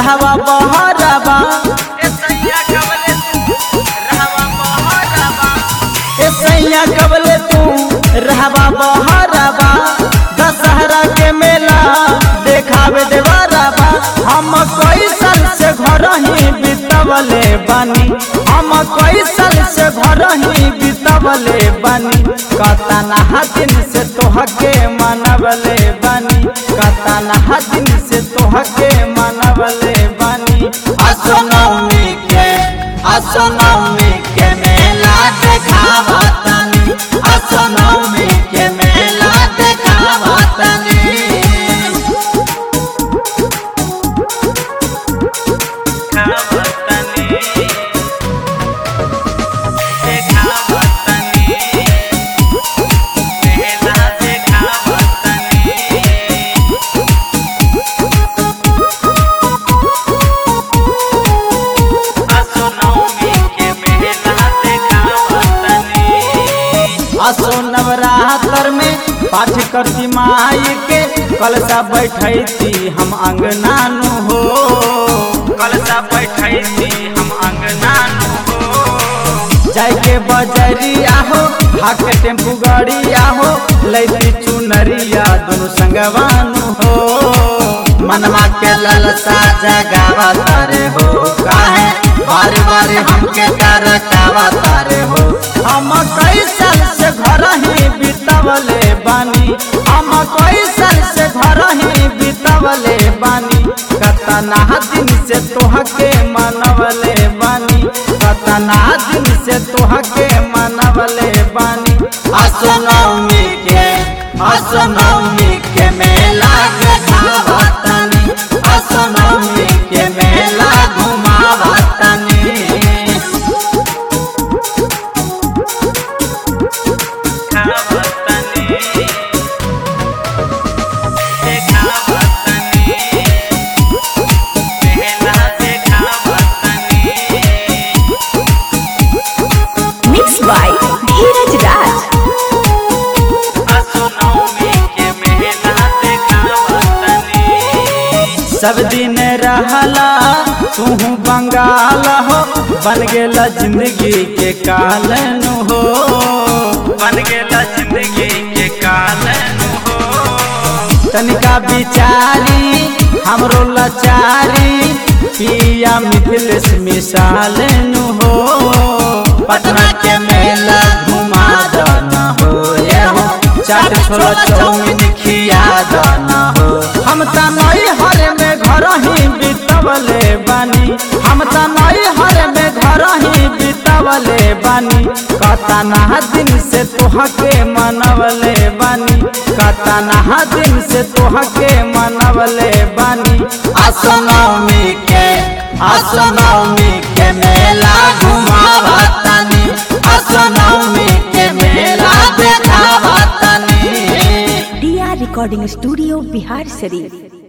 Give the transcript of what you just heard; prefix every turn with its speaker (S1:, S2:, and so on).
S1: रहवा बहरबा ए सैया कबले तू रहवा बहरबा दशहरा के मेला देखावे देवरबा हम कई साल से घर ही बितवले बानी हम कई साल से घर ही बितवले बानी कतना दिन से तोहके मनवले बानी कतना दिन से तोहके मनवले बानी असनौमी के असनौमी के मेला देखावा तनी असनौमी के मेला देखावा तनी असो नवरात्र में पाठ करती माई के कलसा बैठती हम अंगनानु हो कलसा बैठती हम अंगनानु हो जाय के बजरिया हो हाके टेम्पू गड़िया हो लैती चुनरिया दोनों संगवानु हो मनवा के ललसा जगावा तारे हो काहे बारे बारे हमके तरकावा तारे हो हम कई साल से घर ही बितवले बानी हम कई साल से घर ही बितवले बानी कतना दिन से तोहके मनवले बानी कतना दिन से तोहके मनवले बानी असनौमी के असनौमी के मेला देखावा तनी असनौमी के मेला घुमावा तनी
S2: Mixed by Dheeraj Raj.
S1: सब दिन रहला तू बंगाल हो बन गेला जिंदगी के कालन हो बन गेला जिंदगी के कालन हो तनिका बिचारी हमरो लाचारी पिया मिथिलेश मिसाल हो पटना के मेला घुमा दना हो ये हो चाट छोला चौमिन खिया दना हो हम त नई हर में घर ही बितवले बानी हम त नई हर में घर ही बितवले बानी कतना दिन से तोहके मनवले बानी कतना दिन से तोहके मनवले बानी असनौमी के असनौमी के मेला घुमावा तनी असनौमी के मेला देखावा तनी
S2: DR Recording Studio, Bihar Sharif.